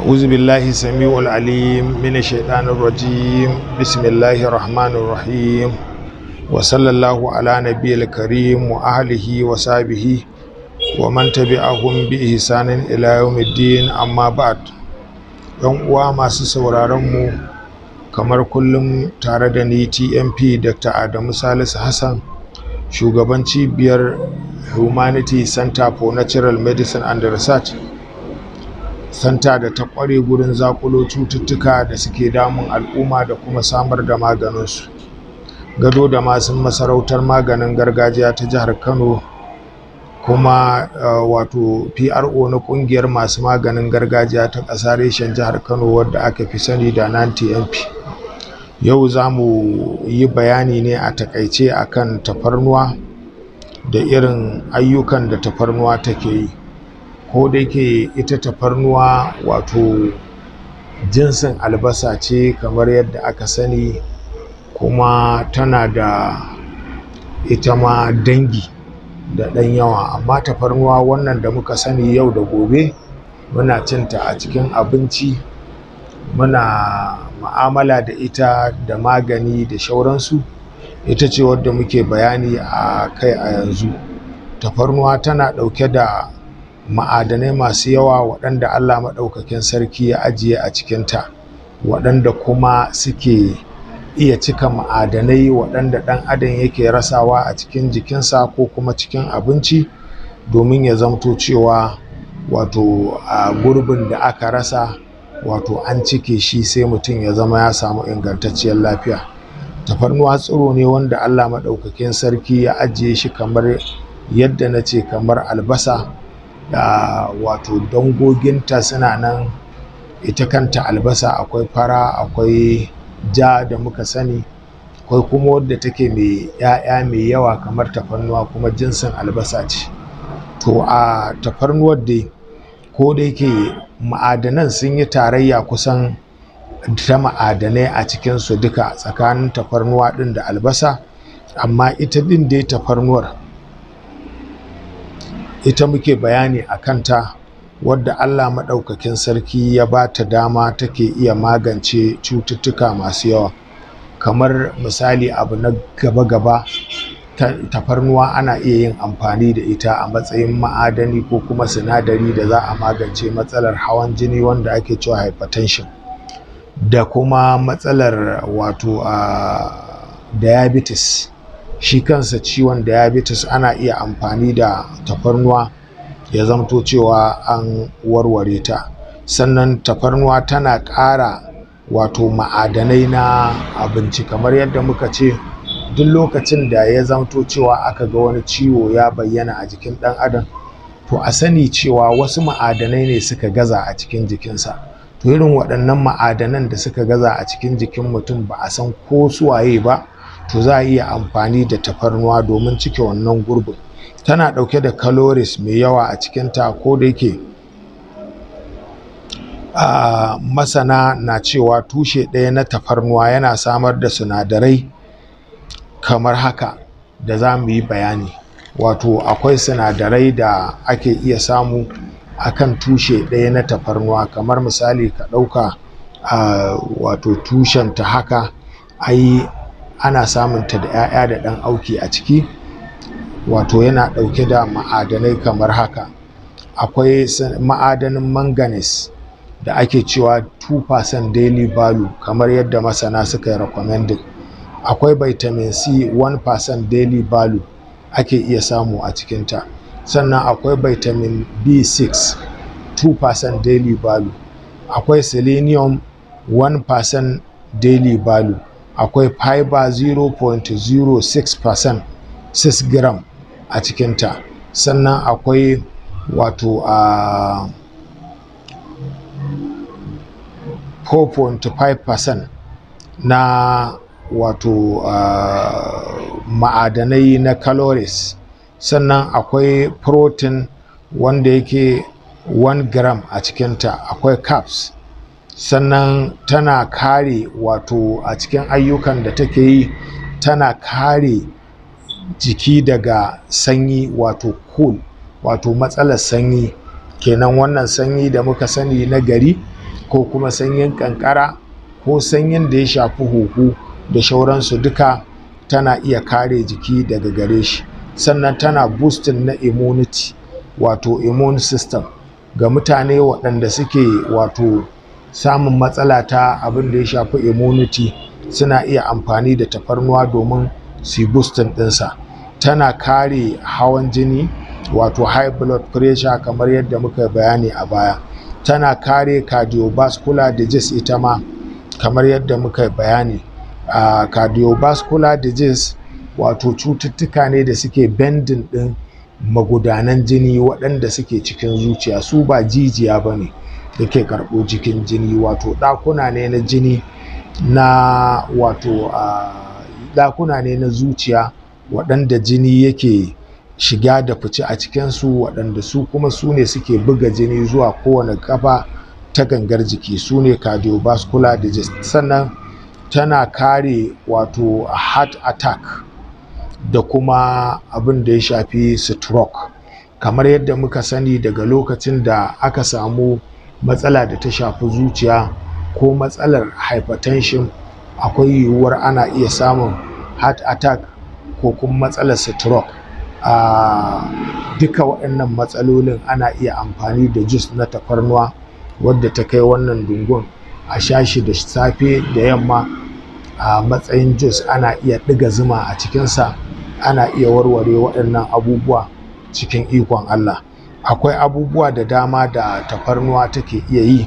أعوذ بالله السميع العليم من الشيطان الرجيم بسم الله الرحمن الرحيم وصلى الله على نبي الكريم وأهله وصحبه ومن تبعهم بإحسان إلى يوم الدين أما بعد ‘yan uwa masu sauraron mu kamar kullum tare da ni tmp dr adamu salisu hassan shugaban cibiyar humanity center for natural medicine and research santa da ta kware gurin zakulo cututtuka da suke damun al'umma da kuma samar da maganinsu gado da masu masarautar maganin gargajiya ta jihar kano kuma uh, wato pro na kungiyar masu maganin gargajiya ta ƙasa reshen jihar kano wadda aka fi sani da nan tmp yau za mu yi bayani ne a takaice akan tafarnuwa da irin ayyukan da tafarnuwa take yi ko da yake ita tafarnuwa wato jinsin albasa ce kamar yadda aka sani kuma tana da ita ma dangi da ɗan yawa amma tafarnuwa wannan da muka sani yau da gobe muna cinta a cikin abinci muna ma'amala da ita da magani da shauransu ita ce wadda muke bayani a kai a yanzu tafarnuwa tana ɗauke da ma'adanai masu yawa waɗanda allah maɗaukakin sarki ya ajiye a cikinta waɗanda kuma suke iya cika ma'adanai waɗanda ɗan adam yake rasawa a cikin jikinsa ko kuma cikin abinci domin ya zamto cewa wato a gurbin da aka rasa wato an cike shi sai mutum ya zama ya samu ingantacciyar lafiya tafarnuwa tsiro ne wanda allah maɗaukakin sarki ya ajiye shi kamar yadda na ce kamar albasa da wato dangoginta suna nan ita kanta albasa akwai fara akwai ja da muka sani akwai kuma wadda take mai ‘ya'ya mai yawa kamar tafarnuwa kuma jinsin albasa ce to a tafarnuwar dai ko da yake ma'adanan sun yi tarayya kusan ta ma'adanai a cikinsu duka tsakanin tafarnuwa ɗin da albasa amma ita ɗin dai tafarnuwar ita muke bayani a kanta wadda Allah maɗaukakin sarki ya ba ta dama take iya magance cututtuka masu yawa kamar misali abu na gaba-gaba tafarnuwa ana iya yin amfani da ita a matsayin ma'adani ko kuma sinadari da za a magance matsalar hawan jini wanda ake cewa hypertension da kuma matsalar wato a diabetes shi kansa ciwon diabetes ana iya amfani da tafarnuwa ya zamto cewa an warware ta sannan tafarnuwa tana ƙara wato ma'adanai na abinci kamar yadda muka ce duk lokacin da ya zamto cewa aka ga wani ciwo ya bayyana a jikin ɗan adam to a sani cewa wasu ma'adanai ne suka gaza a cikin jikinsa to irin waɗannan ma'adanan da suka gaza a cikin jikin mutum ba a san ko suwaye ba to za a iya amfani da tafarnuwa domin cike wannan gurbin tana ɗauke da calories mai yawa a cikinta ko da yake uh, masana na cewa tushe ɗaya na tafarnuwa yana samar da sinadarai kamar haka da za mu yi bayani wato akwai sinadarai da ake iya samu akan tushe ɗaya na tafarnuwa kamar misali ka ɗauka uh, wato tushen ta haka ai ana samunta da 'ya'ya da ɗan auki a ciki wato yana ɗauke da ma'adanai kamar haka akwai ma'adanin manganese da ake cewa 2% daily value kamar yadda masana suka yi recommended akwai vitamin c 1% daily value ake iya samu a cikinta sannan akwai vitamin b6 2% daily value akwai selenium 1% daily value akwai fiber 0.06% 6 gram a cikinta sannan akwai wato a uh, 4.5% na wato uh, ma'adanai na calories sannan akwai protein wanda yake 1 gram a cikinta akwai carbs sannan tana kare wato a cikin ayyukan da take yi tana kare jiki daga sanyi wato cool wato matsalar sanyi kenan wannan sanyi da muka sani na gari ko kuma sanyin kankara ko sanyin da ya shafi huhu da shauransu duka tana iya kare jiki daga gare shi sannan tana boosting na immunity wato immune system ga mutane waɗanda suke wato samun matsala ta abin da ya shafi immunity suna iya amfani da tafarnuwa domin su boosting ɗinsa tana kare hawan jini wato high blood pressure kamar yadda muka bayani a baya tana kare cardiovascular disease ita ma kamar yadda muka bayani a uh, cardiovascular disease wato cututtuka ne da suke bending ɗin magudanan jini waɗanda suke cikin zuciya su ba jijiya ba ne da ke karɓo jikin jini wato ɗakuna ne na jini na wato ɗakuna ne na zuciya waɗanda jini yake shiga da fice a cikinsu waɗanda su kuma su ne suke buga jini zuwa kowane kafa ta gangar jiki su ne cardiovascular disease sannan tana kare wato heart attack da kuma abin da ya shafi stroke kamar yadda muka sani daga lokacin da aka samu matsala da ta shafi zuciya ko matsalar hypertension akwai yiwuwar ana iya samun heart attack ko kuma matsalar stroke a duka waɗannan matsalolin ana iya amfani da jus na tafarnuwa wadda ta kai wannan dungun a shashi da safe da yamma a matsayin jus ana iya ɗiga zuma a cikinsa ana iya warware waɗannan abubuwa cikin ikon Allah akwai abubuwa da dama da tafarnuwa take iya yi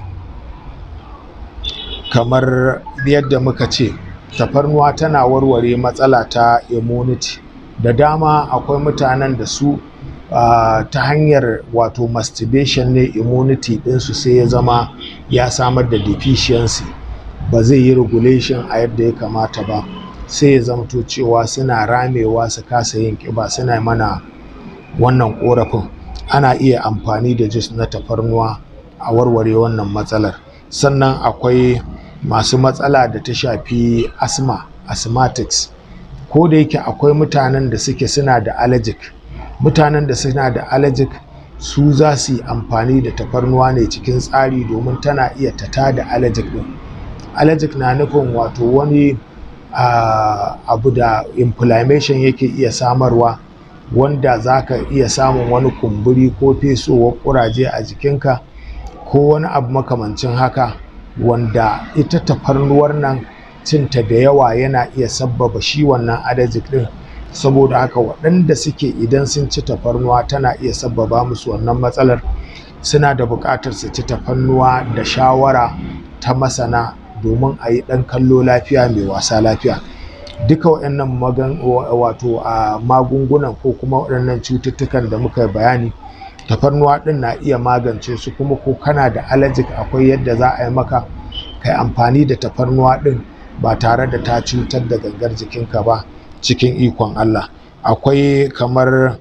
kamar yadda muka ce tafarnuwa tana warware matsala ta immunity da dama akwai mutanen da su uh, ta hanyar wato masturbation ne immunity ɗinsu sai ya zama ya samar da deficiency ba zai yi regulation a yadda ya kamata ba sai ya zamto cewa suna ramewa su kasa yin ƙiba suna mana wannan ƙorafin ana iya amfani da jus na tafarnuwa a warware wannan matsalar sannan akwai masu matsala da ta shafi asma asthmatics ko da yake akwai mutanen da suke suna da allergic mutanen da suna da allergic su za su yi amfani da tafarnuwa ne cikin tsari domin tana iya tata da allergic din allergic na nufin wato wani uh, abu da inflammation yake iya samarwa wanda za ka iya samun wani kumburi ko fesowar kuraje a jikinka ko wani abu makamancin haka wanda ita tafarnuwar nan cinta da yawa yana iya sabbaba shi wannan allergic din saboda haka waɗanda suke idan sun ci tafarnuwa tana iya sabbaba musu wannan matsalar suna da buƙatar su ci tafarnuwa da shawara ta masana domin a yi ɗan kallo lafiya mai wasa lafiya duka waɗannan magan wato a magungunan ko kuma waɗannan cututtukan da muka bayani tafarnuwa ɗin na iya magance su kuma ko kana da allergic akwai yadda za a yi maka kai amfani da tafarnuwa ɗin ba tare da ta cutar da gangar jikinka ba cikin ikon Allah akwai kamar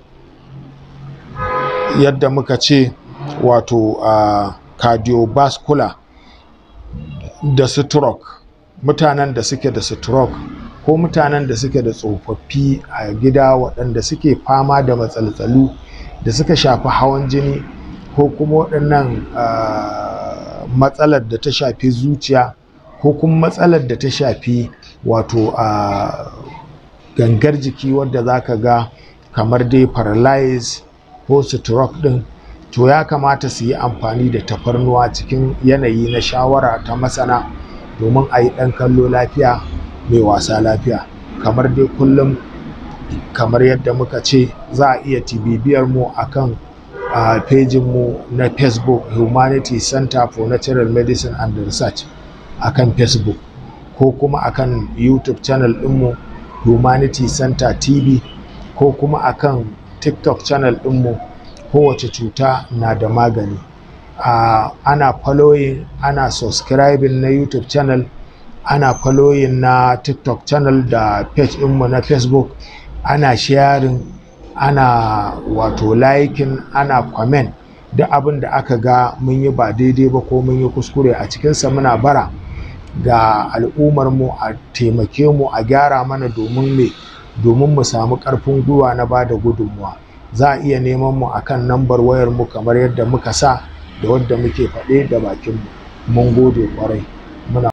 yadda muka ce wato uh, cardiovascular da stroke mutanen da suke da stroke ko mutanen da suke da tsofaffi a gida waɗanda suke fama da matsaltsalu da suka shafi hawan jini ko kuma waɗannan uh, matsalar da ta shafi zuciya ko kuma matsalar da ta shafi wato a uh, gangar jiki wadda za ka ga kamar dai paralyze ko stroke din to ya kamata su yi amfani da tafarnuwa cikin yanayi na shawara ta masana domin a yi ɗan kallo lafiya mai wasa lafiya kamar dai kullum kamar yadda muka ce za a iya tibibiyar mu akan a uh, mu na facebook humanity center for natural medicine and research akan facebook ko kuma akan youtube channel ɗinmu humanity center tv ko kuma akan tiktok channel ɗinmu kowace cuta na da magani uh, ana following ana subscribing na youtube channel ana following na tiktok channel da page ɗinmu na facebook ana sharing ana wato liking ana comment duk abin da aka ga mun yi ba daidai ba ko mun yi kuskure a cikinsa muna bara ga al'ummar mu a taimake mu a gyara mana domin me domin mu samu ƙarfin gwiwa na ba da gudunmuwa za a iya neman mu akan nambar wayar mu kamar yadda muka sa da wadda muke faɗe da bakin mu mun gode kwarai